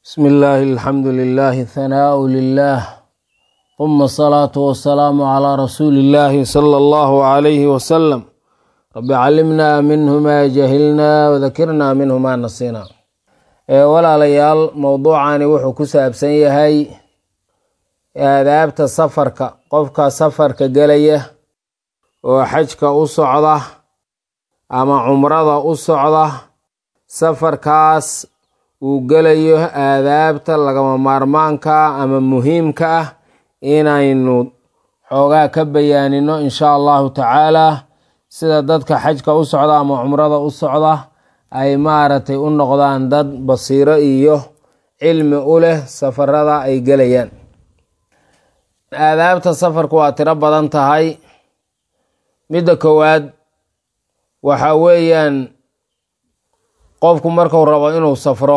بسم الله الحمد لله ثناء لله ثم الصلاة والسلام على رسول الله صلى الله عليه وسلم رب علمنا منه ما جهلنا وذكرنا منه ما نسينا walaalayaal mowduucani wuxuu ku saabsan yahay aadaabta safarka qofka safarka gelaya oo xajka u socda ama cumrada u socda safarkaas uu gelayo aadaabta lagama maarmaanka ama muhiimka ah inaynu xoogaa ka bayaanino insha allahu tacaala sida dadka xajka u socda ama cumrada u socda ay maaragtay u noqdaan dad basiiro iyo cilmi u leh safarada ay gelayaan aadaabta safarku waa tiro badan tahay midda koowaad waxa weeyaan qofku marku rabo inuu safro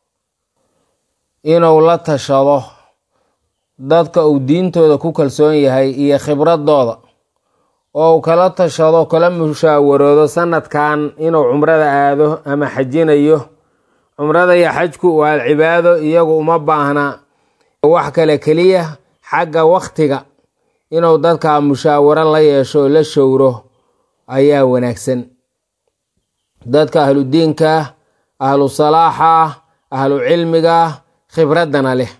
inuu la tashado dadka uu diintooda ku kalsoon yahay iyo khibradooda oo uu kala tashado kala mushaawaroodo sanadkan inuu cumrada aado ama xajinayo cumrada iyo xajku waa cibaado iyagu uma baahna wax kale keliya xagga waktiga inuu dadka mushaawaro la yeesho oo la showro ayaa wanaagsan dadka ahludiinka ahlu salaaxa ahlu cilmiga khibraddana leh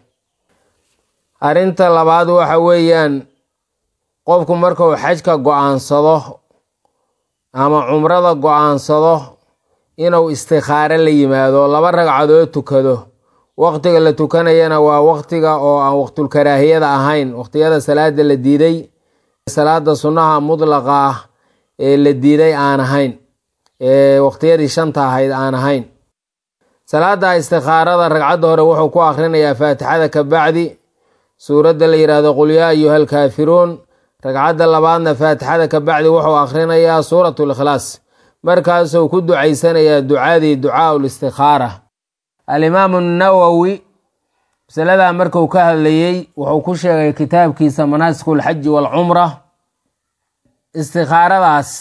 arrinta labaad waxa weeyaan qofku markuu xajka go-aansado ama cumrada go-aansado inuu istikhaaro la yimaado laba ragcadood tukado waqtiga la tukanayana waa waqtiga oo aan waqtulkaraahiyada ahayn waqtiyada salaada la diiday salaada sunnaha mudlaqa ah ee la diiday aan ahayn ee waqtiyadii shanta ahayd aan ahayn salaada istikhaarada ragcadda hore wuxuu ku akhrinayaa faatixada ka bacdi suuradda la yidhaahdo qul yaa ayuha alkaafiruun ragcadda labaadna faatixada ka bacdi wuxuu akhrinayaa suuratu likhlaas markaasuu ku ducaysanayaa ducadii ducaa listikhaara alimaamu nawowi masaladaa marku ka hadlayey wuxuu ku sheegay kitaabkiisa manaasikulxaji waalcumra istikhaaradaas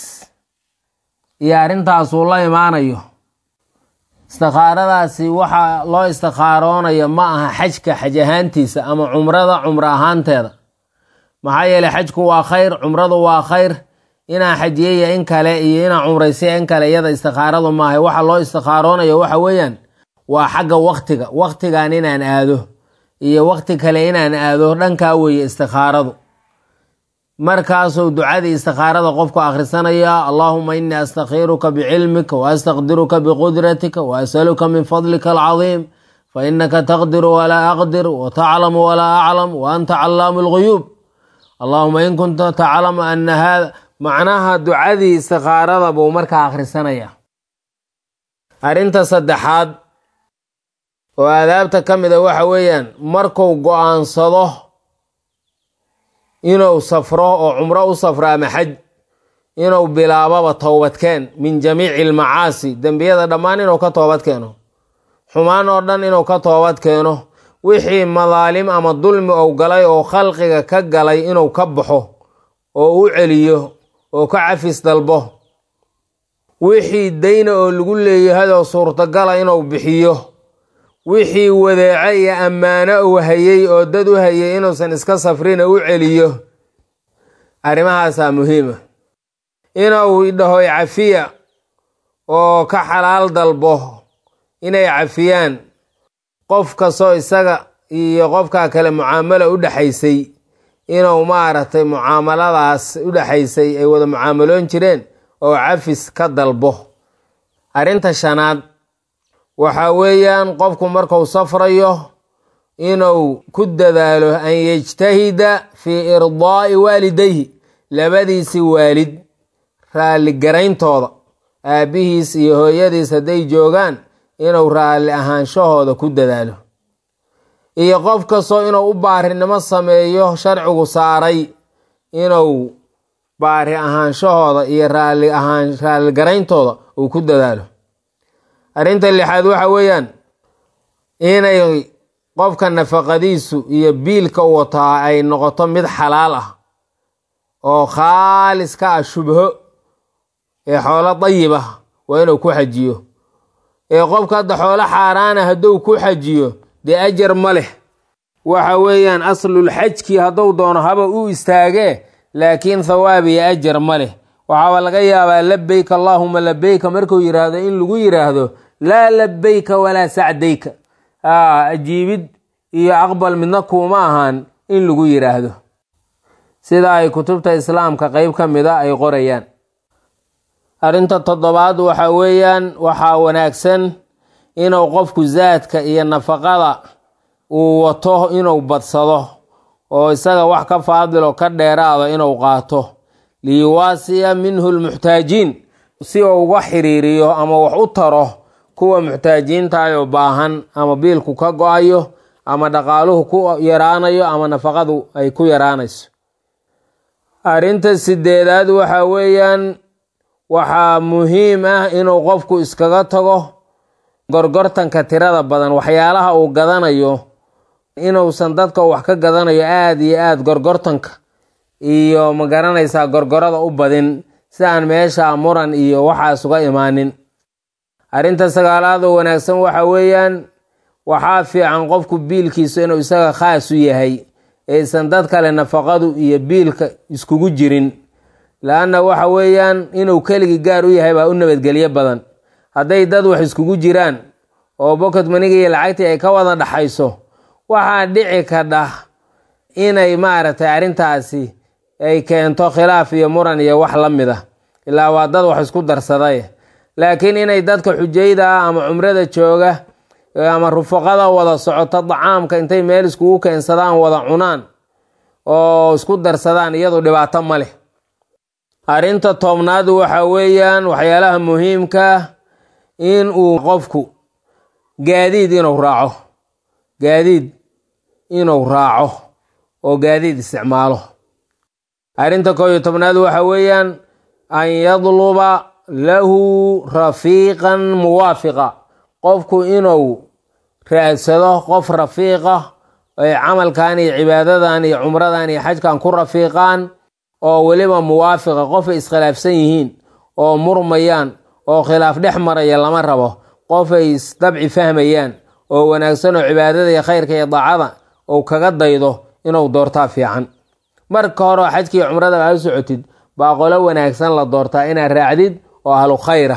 iyo arrintaasuu la imaanayo istikhaaradaasi waxa loo istikhaaroonayo ma aha xajka xaj ahaantiisa ama cumrada cumro ahaanteeda maxaa yeeley xajku waa khayr cumradu waa khayr inaan xajiyaya in kale iyo inaan cumraysaya in kale iyada istikhaaradu maaha waxa loo istikhaaroonayo waxa weeyaan waa xagga waktiga waktigan inaan aado iyo wakti kale inaan aado dhankaa weeye istikhaaradu markaasuu ducadii istikhaarada qofku akhrisanaya allaahuma inii astakhiruka bicilmika wa astaqdiruka biqudratika wa asaluka min fadlika alcadiim fa inaka taqdiru walaa aqdir wa taclamu walaa aclam wa anta callaamu lguyuub allahuma in kunta taclamu ana hada macnaha ducadii istikhaarada buu markaa akhrisanaya arrinta saddexaad oo aadaabta ka mid a waxa weeyaan markuu go-aansado inuu safro oo cumro u safro ama xaj inuu bilaababa towbadkeen min jamiici almacaasi dembiyada dhammaan inuu ka toobad keeno xumaan oo dhan inuu ka toobad keeno wixii madaalim ama dulmi ou galay oo khalqiga ka galay inuu ka baxo oo u celiyo oo ka cafis dalbo wixii dayna oo lagu leeyahayoo suurtagala inuu bixiyo wixii wadeeco iyo ammaano uu hayey oo dad u hayay inuusan iska safrina u celiyo arrimahaasaa muhiima inuu dhaho cafiya oo ka xalaal dalbo inay cafiyaan qof kastoo isaga iyo qofkaa kale mucaamalo u dhexaysay inuu maaragtay mucaamaladaas u dhexaysay ay wada mucaamaloon jireen oo cafis ka dalbo arrinta shanaad waxa weeyaan qofku marku safrayo inuu ku dadaalo an yejtahida fii irdaa'i waalidayhi labadiisi waalid raalligarayntooda aabbihiis iyo hooyadiis hadday joogaan inuu raalli ahaanshahooda ku dadaalo iyo qof kastoo inuu u baarinimo sameeyo sharcigu saaray inuu baari ahaanshahooda iyo raalli ahaan raalligarayntooda uu ku dadaalo arrinta lixaad waxa weeyaan inay qofka nafaqadiisu iyo biilka u wataa ay noqoto mid xalaal ah oo khaalis ka ah shubho ee xoolo dayib ah waa inuu ku xajiyo ee qofka hadda xoolo xaaraana hadduu ku xajiyo dee ajar ma leh waxa weeyaan aslulxajkii hadduu doono haba u istaagee laakiin thawaab iyo ajar ma leh waxaaba laga yaabaa labeyka allaahuma labeyka markuu yidhaahdo in lagu yidhaahdo laa labeyka walaa sacdayka ajiibid iyo aqbal midna kuuma ahaan in lagu yidhaahdo sida ay kutubta islaamka qeyb ka mida ay qorayaan arrinta toddobaad waxa weeyaan waxaa wanaagsan inuu qofku zaadka iyo nafaqada uu wato inuu badsado oo isaga wax ka faadilo ka dheeraado inuu qaato liyuwaasiya minhu lmuxtaajiin si uu uga xiriiriyo ama wax u taro kuwa muxtaajiintaayoo baahan ama biilku ka go-ayo ama dhaqaaluhu ku yaraanayo ama nafaqadu ay ku yaraanayso arrinta sideedaad waxa weeyaan waxaa muhiim ah inuu qofku iskaga tago gorgortanka tirada badan waxyaalaha uu gadanayo inuusan dadka wax ka gadanayo aada iyo aada gorgortanka iyo ma garanaysaa gorgorada u badin si aan meesha muran iyo waxaas uga imaanin arrinta sagaalaad oo wanaagsan waxa weeyaan waxaa fiican qofku biilkiisu inuu isaga khaas u yahay aysan dad kale nafaqadu iyo biilka iskugu jirin la-anna waxa weeyaan inuu keligii gaar u yahay baa u nabadgelyo badan hadday dad wax iskugu jiraan oo bokod maniga iyo lacagtii ay ka wada dhaxayso waxaa dhici kadha inay maaragtay arrintaasi ay keento khilaaf iyo muran iyo wax la mid ah ilaa waa dad wax isku darsaday laakiin inay dadka xujayda ah ama cumrada jooga ama rufaqada wada socoto dacaamka intay meel iskugu keensadaan wada cunaan oo isku darsadaan iyadu dhibaato ma leh arrinta toobnaad waxa weeyaan waxyaalaha muhiimka in uu qofku gaadiid inuu raaco gaadiid inuu raaco oo gaadiid isticmaalo arrinta koob iyo tobnaad waxa weeyaan an yadluba lahu rafiiqan muwaafiqa qofku inuu raadsado qof rafiiqa ay camalkan iyo cibaadadan iyo cumradan iyo xajkan ku rafiiqaan oo weliba muwaafiqa qofay iskhilaafsan yihiin oo murmayaan oo khilaaf dhex maraya lama rabo qofay isdabci fahmayaan oo wanaagsan oo cibaadada iyo khayrka iyo daacada uu kaga daydo inuu doortaa fiican marka hore oo xajkiiyo cumrada aa u socotid baa qolo wanaagsan la doortaa inaad raacdid oo ahlu khayra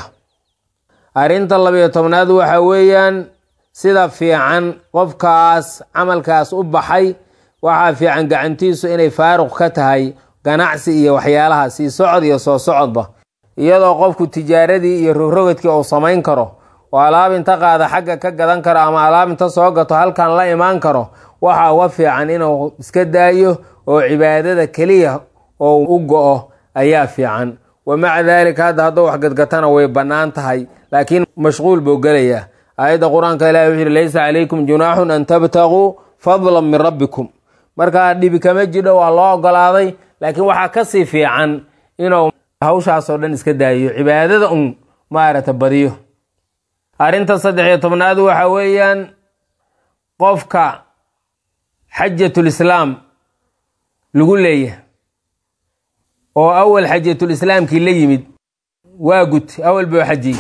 arrinta labiyo tobnaad waxa weeyaan sida fiican qofkaas camalkaas u baxay waxaa fiican gacantiisu inay faaruq ka tahay ganacsi iyo waxyaalaha sii socod iyo soo socodba iyadoo qofku tijaaradii iyo rogrogadkii uu samayn karo oo alaab inta qaada xagga ka gadan karo ama alaab inta soo gato halkan la imaan karo waxaa uga fiican inuu iska daayo oo cibaadada keliya oo u go-o ayaa fiican wa maca daalika hadda hadduu wax gadgatana way bannaan tahay laakiin mashquul buu gelayaa aayadda qur-aanka ilahi wuxuu yihi laysa calaykum junaaxun an tabtaguu fadlan min rabbikum markaa dhibi kama jidho waa loo ogolaaday laakiin waxaa kasii fiican inuu hawshaasoo dhan iska daayiyo cibaadada un maaragta badiyo arrinta saddex iyo tobnaad waxa weeyaan qofka xajatul islaam lagu leeyahay oo awal xajatul islaamkii la yimid waa gud awal buu xajiyey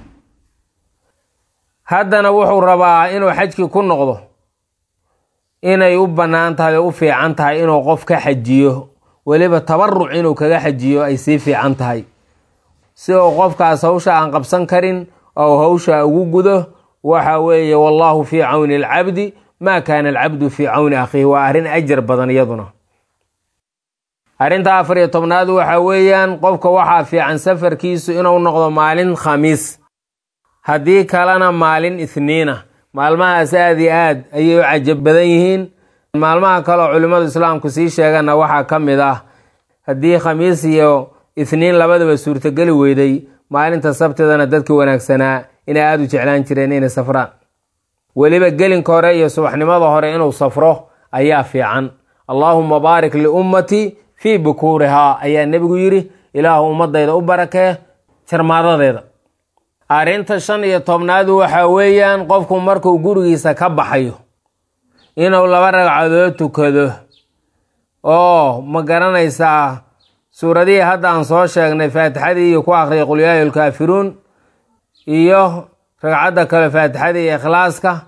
haddana wuxuu rabaa inuu xajkii ku noqdo inay u bannaan tahay oo u fiican tahay inuu qof ka xajiyo weliba tabaruc inuu kaga xajiyo ay sii fiican tahay si uu qofkaas hawsha aan qabsan karin ou hawsha ugu gudo waxa weeye wallaahu fii cawni alcabdi maa kaana alcabdu fii cawni akhiihi waa arrin ajar badan iyaduna arrinta afar iyo tobnaad waxa weeyaan qofka waxaa fiican safarkiisu inuu noqdo maalin khamiis haddii kalena maalin ithniina maalmahaas aada iyo aad ayay u cajab badan yihiin maalmaha kaleo culimmadu islaamku sii sheegana waxaa ka mid ah haddii khamiis iyo ithniin labadaba suurtogeli weyday maalinta sabtidana dadka wanaagsanaa inay aada u jeclaan jireen inay safraan weliba gelinka hore iyo subaxnimada hore inuu safro ayaa fiican allaahuma baarik liummatii fii bukuurihaa ayaa nebigu yidhi ilaahu ummadayda u barakee jarmaadadeeda arrinta shan iyo tobnaadu waxaa weeyaan qofku markuu gurigiisa ka baxayo inuu laba ragcadood tukado oo ma garanaysaa suuradihii hadda aan soo sheegnay faatixadii iyo ku akhriyay qulyaayo lkaafiruun iyo ragcadda kale faatixadii iyo ikhlaaska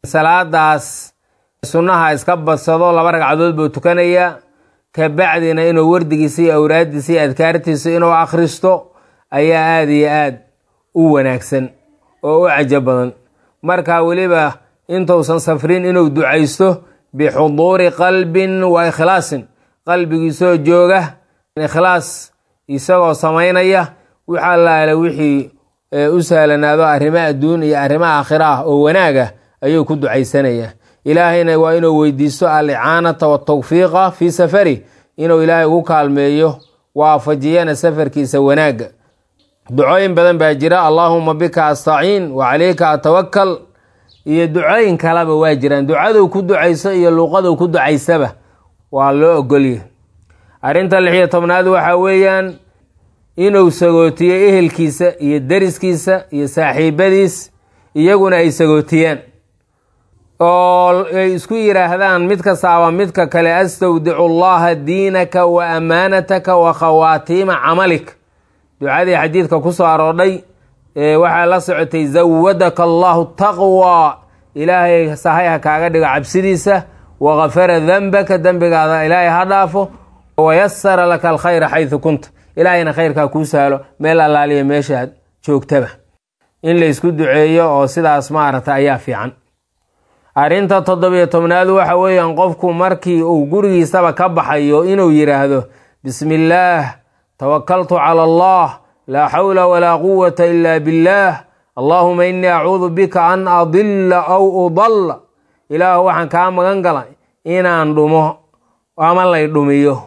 salaadaas sunnaha iska badsado laba ragcadood buu tukanayaa kabacdina inuu wardigiisa iyo awraaddiisa iyo adkaartiisa inuu akhristo ayaa aada iyo aad u wanaagsan oo u cajo badan marka weliba intuusan safrin inuu ducaysto bixuduuri qalbin wa ikhlaasin qalbigiisoo jooga ikhlaas isagoo samaynaya wix allaale wixii u sahlanaado arrimo adduun iyo arrimo aakhira ah oo wanaaga ayuu ku ducaysanayaa ilaahayna waa inuu weydiisto alicaanata watawfiiqa fii safari inuu ilaahay ugu kaalmeeyo waafajiyana safarkiisa wanaagga ducooyin badan baa jira allaahuma bika astaciin wa calayka atawakal iyo ducooyin kaleba waa jiraan ducaduu ku ducayso iyo luuqaduu ku ducaysaba waa loo ogolya arrinta lixiyo tobnaad waxaa weeyaan inuu sagootiyo ehelkiisa iyo deriskiisa iyo saaxiibadiis iyaguna ay sagootiyaan oo ay isku yidhaahdaan mid kastaaba midka kale astawdicu allaha diinaka wa amaanataka wa khawaatiima camalik ducadii xadiidka ku soo aroodhay waxaa la socotay zawadaka allahu taqwa ilaahay sahay ha kaaga dhigo cabsidiisa wakafara dembaka dembigaada ilaahay ha dhaafo wayasara laka alkhayra xaydu kunta ilaahayna khayrkaa kuu sahlo meel allaaliya meeshaad joogtaba in la isku duceeyo oo sidaas maaragta ayaa fiican arrinta toddobiyo tobnaad waxa weeyaan qofku markii uu gurigiisaba ka baxayo inuu yidhaahdo bismi illaah tawakaltu cala allah laa xawla walaa quwata ila billaah allaahuma innii acuudu bika an adilla aw udalla ilaahu waxaan kaa magan galay inaan dhumo ama lay dhumiyo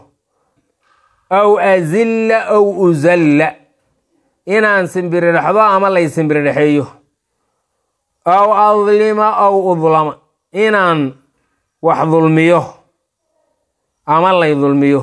aw azilla aw uzalla inaan simbirirexdo ama lay simbirirexeeyo aw adlima aw udlama inaan wax dulmiyo ama lay dulmiyo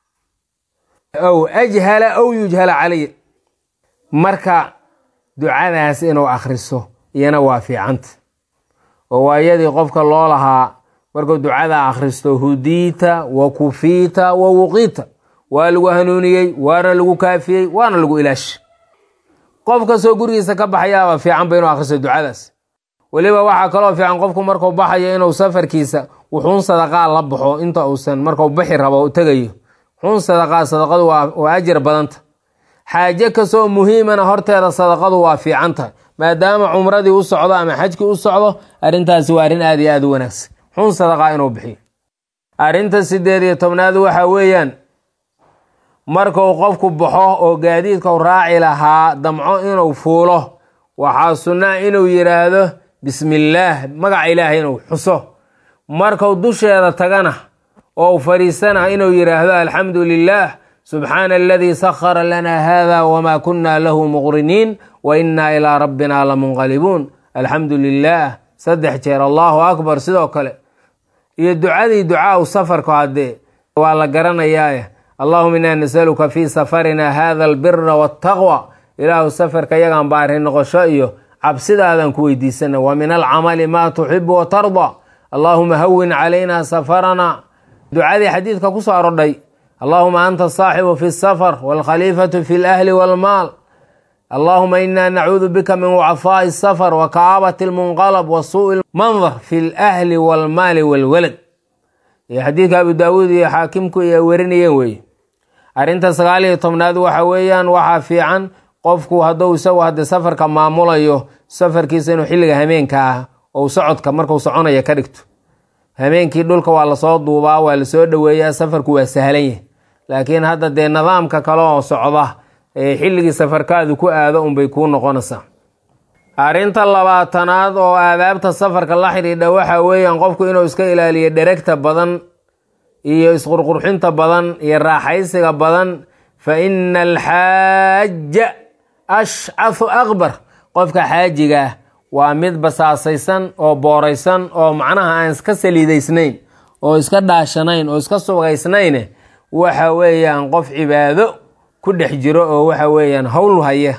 aw ajhala aw yujhala calay marka ducadaas inuu akhriso iyana waa fiicanta oo waayadii qofka loo lahaa markuu ducada akhristo hudiita wa kufiita wa wuqiita waa lagu hanuuniyey waana lagu kaafiyey waana lagu ilaashi qof kastoo gurigiisa ka baxayaaba fiicanba inuu akhristo ducadaas weliba waxaa kaloo fiican qofku markuu baxayo inuu safarkiisa wuxuun sadaqaa la baxo inta uusan markuu bixi rabo u tegayo wuxuun sadaqaa sadaqadu waa ajar badanta xaaje kastoo muhiimana horteeda sadaqadu waa fiican tahay maadaama cumradii u socdo ama xajkii u socdo arrintaasi waa arrin aad iyo aad u wanaagsan wuxuun sadaqaa inuu bixiyo arrinta sideed iyo tobnaad waxaa weeyaan markuu qofku baxo oo gaadiidkau raaci lahaa damco inuu fuulo waxaa sunnaa inuu yidhaahdo bismillaah magaca ilaahay inuu xuso markuu dusheeda tagana oo fadhiisana inuu yidhaahdo alxamdu lilaah subxaana aladii sakhara lana hada wma kuna lahu muqriniin wa inaa ilaa rabbina lamunqalibuun alxamdu lilaah saddex jeer allahu akbar sidoo kale iyo ducadii ducaau safarku haddee waa la garanayaaye allahuma inaa nasaluka fii safarina hada albira waltaqwa ilaahu safarka yagaan baari noqosho iyo cabsidaadan ku weydiisana wa min alcamali maa tuxibu watarda allaahuma hawin calayna safarana ducadii xadiidka ku soo arodhay allahuma anta asaaxibu fi safar walkhaliifatu fi lahli walmaal allahuma ina nacuudu bika min wacfaai safar wa kaabati lmunqalab wa suui mandar fi lahli walmaali walwalad iyo xadiidka abu daawuud iyo xaakimku ay werinayeen weeye arrinta sagaal iyo tobnaad waxa weeyaan waxaa fiican qofku hadduu isagu haddii safarka maamulayo safarkiisa inuu xilliga hameenka ah ou socodka marku soconaya ka dhigto hameenkii dhulka waa lasoo duubaa waa lasoo dhoweeyaa safarku waa sahlan yahay laakiin hadda dee nidaamka kale oo socda ee xilligii safarkaadu ku aado unbay kuu noqonaysaa arrinta labaatanaad oo aadaabta safarka la xidhiidha waxa weeyaan qofku inuu iska ilaaliyo dheregta badan iyo isqurqurxinta badan iyo raaxaysiga badan fa ina alxaaja ashcahu akbar qofka xaajiga ah waa mid basaasaysan oo booraysan oo macnaha aan iska saliidaysnayn oo iska dhaashanayn oo iska sugaysnayn waxa weeyaan qof cibaado ku dhex jiro oo waxa weeyaan howl haya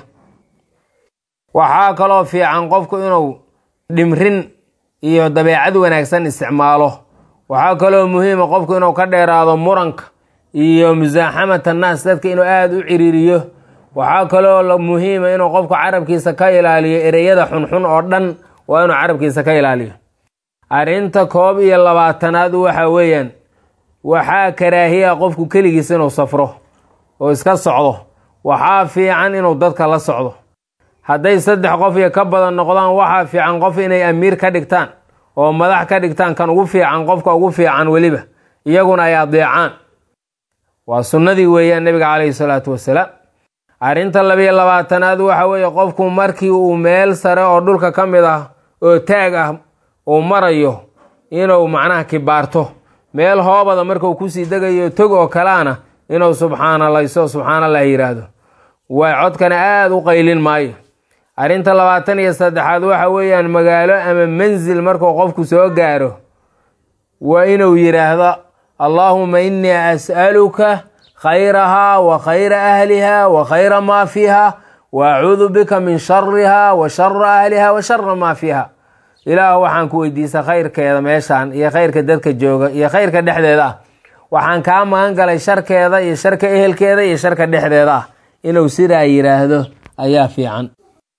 waxaa kaloo fiican qofku inuu dhimrin iyo dabeecad wanaagsan isticmaalo waxaa kaloo muhiima qofku inuu ka dheeraado muranka iyo musaaxamata naas dadka inuu aada u ciriiriyo waxaa kaloo muhiima inuu qofku carabkiisa ka ilaaliyo ereyada xunxun oo dhan waa inuu carabkiisa ka ilaaliyo arrinta koob iyo labaatanaad waxa weeyaan waxaa karaahiya qofku keligiis inuu safro oo iska socdo waxaa fiican inuu dadka la socdo hadday saddex qof iyo ka badan noqdaan waxaa fiican qof inay amiir ka dhigtaan oo madax ka dhigtaan kan ugu fiican qofka ugu fiican weliba iyaguna ay adeecaan waa sunnadii weeyaan nebiga calayhi salaatu wasalaam arrinta labiyo labaatanaad waxa weeye qofku markii uu meel sare oo dhulka ka mid ah oo taag ah uu marayo inuu macnaha kibaarto meel hoobada markuu kusii degayo tog oo kaleana inuu subxaanalayso subxaanallah yidhaahdo waa codkana aada u qaylin maayo arrinta labaatan iyo saddexaad waxa weeyaan magaalo ama mansil markuu qofku soo gaaro waa inuu yidhaahdo allaahuma innii as'aluka khayrahaa wa khayra ahliha wa khayra maa fiiha wa acuudu bika min shariha wa shara ahliha wa shara maa fiiha ilaah waxaan ku weydiisa khayrkeeda meeshaan iyo khayrka dadka jooga iyo khayrka dhexdeeda ah waxaan kaa magan galay sharkeeda iyo sharka ehelkeeda iyo sharka dhexdeeda ah inuu sidaa yidhaahdo ayaa fiican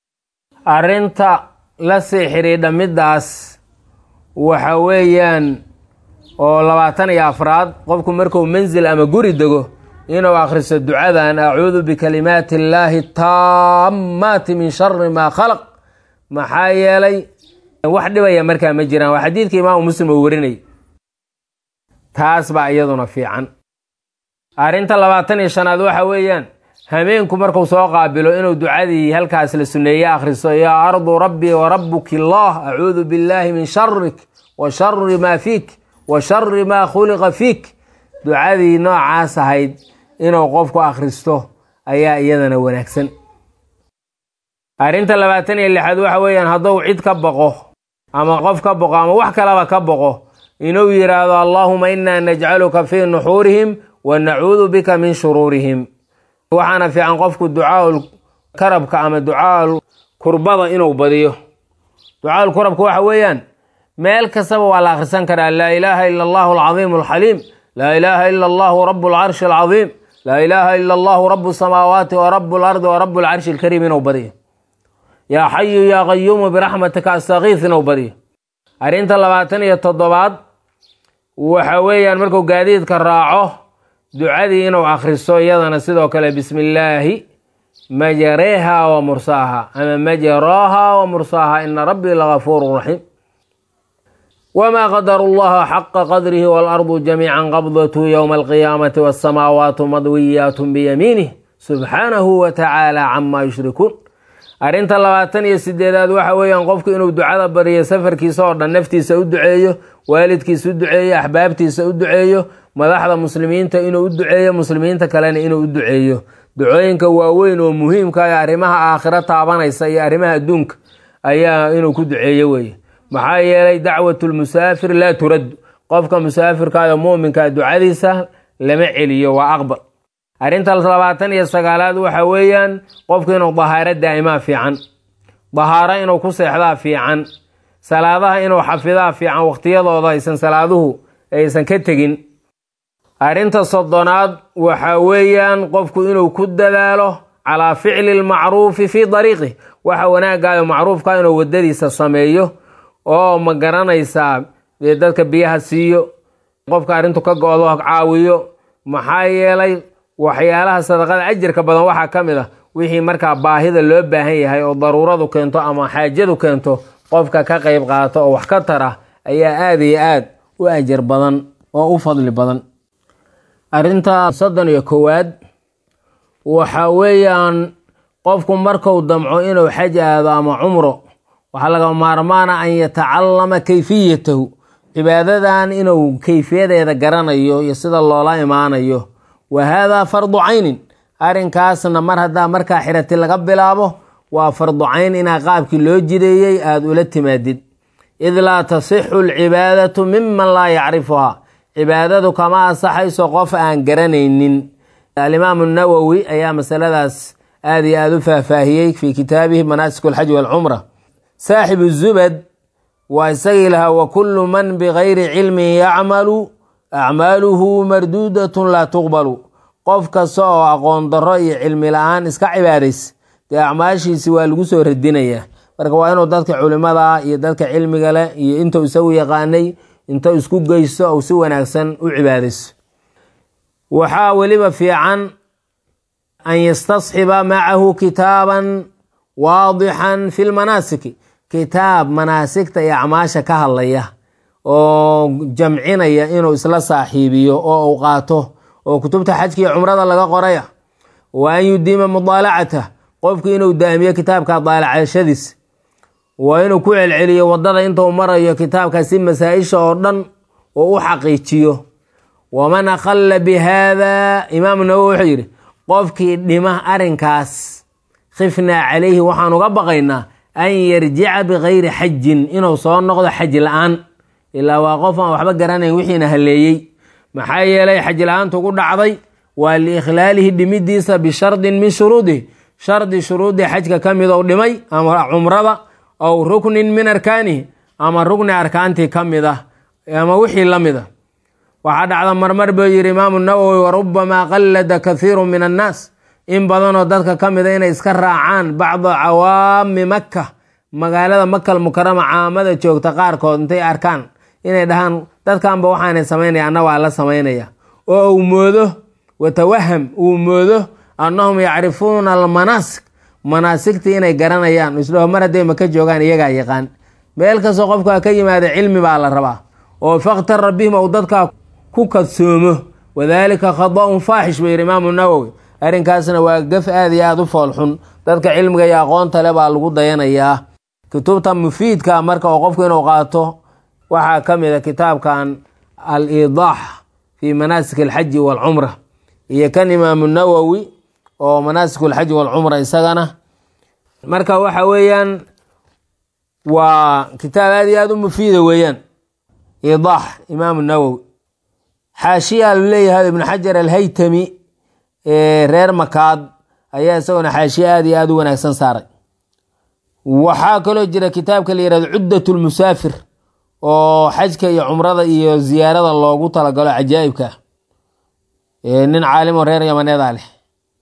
arrinta la sii xidhiidha middaas waxa weeyaan oo labaatan iyo afraad qofku markuu mansil ama guri dego inuu akhriso ducadan acuudu bikalimaati illaahi taammaati min shari maa khalaq maxaa yeelay wax dhibaya markaa ma jiraan waa xadiidka imaamu muslim uu warinay taas baa iyaduna fiican arrinta labaatan iyo shanaad waxa weeyaan hameenku markuu soo qaabilo inuu ducadii halkaas la suneeye akhriso yaa ardu rabbii wa rabbuki allah acuudu billaahi min sharik wa shari maa fiik wa shari maa khuliqa fiik ducadii noocaas ahayd inuu qofku akhristo ayaa iyadana wanaagsan arrinta labaatan iyo lixaad waxa weeyaan hadduu cid ka boqo ama qof ka boqo ama wax kalaba ka boqo inuu yidhaahdo allaahuma innaa najcaluka fii nuxuurihim wa nacuudu bika min shuruurihim waxaana fiican qofku ducaaul karabka ama ducaaul kurbada inuu badiyo ducaaul kurabka waxa weeyaan meel kastaba waa la akhrisan karaa laa ilaaha ila allahu alcadiimu alxaliim laa ilaaha ila allahu rabu alcarshi alcadiim laa ilaaha ila allahu rabu samaawaati wa rabu alardi wa rabu alcarshi alkariim inuu badiyo yaa xayu yaa qayuumu biraxmatika astakiis inuu badiyo arrinta labaatan iyo toddobaad waxa weeyaan markuu gaadiidka raaco ducadii inuu akhriso iyadana sidoo kale bismi illaahi majareeha wa mursaaha ama majaraaha wa mursaaha ina rabbii lagafuuru raxiim wmaa qadaru llaha xaqa qadrihi waalardu jamiica qabdatu ywma alqiyaamati wasamaawaatu madwiyaat biyamiinih subxaanahu wa tacaala cama yushrikuun arrinta labaatan iyo sideedaad waxa weeyaan qofku inuu ducada bariyo safarkiisa oo dhan naftiisa u duceeyo waalidkiisa u duceeyo axbaabtiisa u duceeyo madaxda muslimiinta inuu u duceeyo muslimiinta kalena inuu u duceeyo ducooyinka waaweyn oo muhiimka ee arrimaha aakhiro taabanaysa iyo arrimaha adduunka ayaa inuu ku duceeyo weeye maxaa yeelay dacwatu lmusaafir laa turaddu qofka musaafirkaada muuminka ducadiisa lama celiyo waa aqbal arrinta labaatan iyo sagaalaad waxa weeyaan qofku inuu dahaaro daa'imaa fiican dahaaro inuu ku seexdaa fiican salaadaha inuu xafidaa fiican waqtiyadooda aysan salaaduhu aysan ka tegin arrinta soddonaad waxa weeyaan qofku inuu ku dadaalo calaa ficli lmacruufi fii dariiqih waxa wanaagaayo macruufka inuu wadadiisa sameeyo oo ma garanaysaa dee dadka biyaha siiyo qofka arrintu ka go-do caawiyo maxaa yeelay waxyaalaha sadaqada ajarka badan waxaa ka mid ah wixii markaa baahida loo baahan yahay oo daruuradu keento ama xaajadu keento qofka ka qayb qaato oo wax ka tara ayaa aada iyo aad u ajar badan oo u fadli badan arrinta soddon iyo kowaad waxa weeyaan qofku marku damco inuu xaj aado ama cumro waxaa laga maarmaana an yatacallama kayfiyatahu cibaadadan inuu kayfiyadeeda garanayo iyo sida loola imaanayo wa haadaa fardu caynin arrinkaasna mar haddaa markaa xirati laga bilaabo waa fardu cayn inaa qaabkii loo jideeyey aada ula timaadid id laa tasixu alcibaadatu miman laa yacrifuhaa cibaadadu kama ansaxayso qof aan garanaynin alimaamu nawowi ayaa masaladaas aada iyo aada u faahfaahiyey fii kitaabihi manaasik alxaj walcumra saaxibu zubad waa isagii lahaa wa kullu man bigayri cilmin yacmalu acmaaluhu marduudatun laa tuqbalu qof kasta oo aqoon darro iyo cilmi la-aan iska cibaadays dee acmaashiisi waa lagu soo radinayaa marka waa inuu dadka culimada iyo dadka cilmiga leh iyo intuu isagu yaqaanay inta isku geysto ou si wanaagsan u cibaadayso waxaa weliba fiican an yastasxiba macahu kitaaban waadixan fi lmanaasiki kitaab manaasigta iyo acmaasha ka hadlaya oo jamcinaya inuu isla saaxiibiyo oo uu qaato oo kutubta xajka iyo cumrada laga qoraya wa an yudiima mudaalacatah qofku inuu daamiyo kitaabka daalacashadiis waa inuu ku celceliyo wadada intuu marayo kitaabkaasi masaa-isha oo dhan oo u xaqiijiyo waman akhalla bi haada imaamu nawowi wuxuu yidhi qofkii dhima arrinkaas khifnaa calayhi waxaan uga baqaynaa an yarjica bikayri xajin inuu soo noqdo xaj la-aan ilaa waa qof aan waxba garanayn wixiina haleeyey maxaa yeelay xaj la-aantu ku dhacday waa liikhlaalihi dhimidiisa bishardin min shuruudihi shardi shuruudii xajka ka mid ou dhimay ama cumrada aw ruknin min arkaanihi ama rukni arkaantii ka mid ah ama wixii la mid a waxaa dhacda marmar buu yidhi imaamu nawowi warubamaa qallada kathiiru min annaas in badanoo dadka ka mida inay iska raacaan bacda cawaami makka magaalada makal mukarama caamada joogta qaarkood intay arkaan inay dhahaan dadkanba waxaanay samaynaya anna waa la samaynaya oo uu moodo watawaham uu moodo annahum yacrifuuna almanaasik manaasigtii inay garanayaan isdhaho mar hadday maka joogaan iyagaa yaqaan meel kastoo qofkaa ka yimaada cilmi baa la rabaa oo fakhtara bihim ou dadkaa ku kadsoomo wadaalika khada-un faaxish buu yidhi imaamu nawowi arrinkaasna waa gaf aada iyo aada u foolxun dadka cilmiga iyo aqoonta le baa lagu dayanayaa kutubta mufiidka marka oo qofku inuu qaato waxaa ka mid a kitaabkan al idaax fii manaasik alxaji waalcumra iyo kan imaamu nawowi oo manaasik alxaji waalcumra isagana marka waxa weeyaan waa kitaab aada iyo aada u mufiida weeyaan idaax imaamu nawowi xaashiyaa lu leeyahay ibnu xajar alhaytami reer makaad ayaa isaguna xaashiye aada iyo aada u wanaagsan saaray waxaa kaloo jira kitaabka la yihahdo cuddat lmusaafir oo xajka iyo cumrada iyo ziyaarada loogu talagalo cajaa'ibka nin caalimo reer yamaneeda leh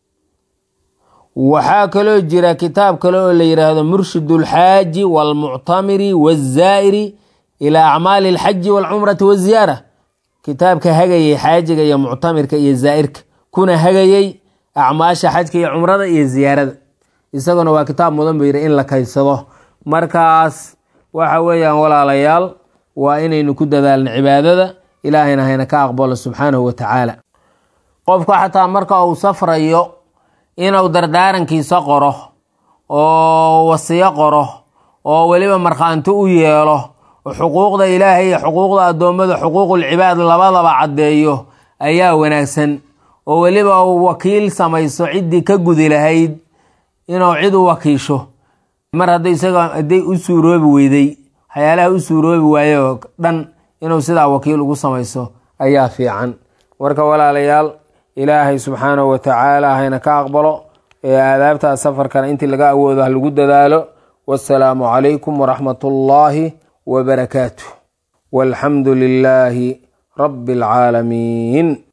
waxaa kaloo jira kitaab kale oo la yidhaahdo murshid ulxaaji waalmuctamiri wazaa'iri ilaa acmaali alxaji waalcumrati waziyaara kitaabka hagayay xaajiga iyo muctamirka iyo zaa'irka kuna hagayey acmaasha xajka iyo cumrada iyo ziyaarada isaguna waa kitaab mudan buu yidhi in la kaysado markaas waxa weeyaan walaalayaal waa inaynu ku dadaalno cibaadada ilaahayna hayna ka aqbalo subxaanahu wa tacaala qofku xataa marka uu safrayo inuu dardaarankiisa qoro oo wasiyo qoro oo weliba markhaanti u yeelo xuquuqda ilaahay iyo xuquuqda addoommada xuquuqulcibaad labadaba caddeeyo ayaa wanaagsan oo weliba uu wakiil samayso ciddii ka gudi lahayd inuu cid u wakiisho mar hadday isaga hadday u suuroobi weyday waxyaalaha u suuroobi waayo dhan inuu sidaa wakiil ugu samayso ayaa fiican marka walaalayaal ilaahay subxaanahu wa tacaala hayna ka aqbalo ee aadaabtaa safarkana intii laga awoodo ha lagu dadaalo wasalaamu calaykum waraxmat ullaahi wbarakaatuh walxamdu lilaahi rabbi alcaalamiin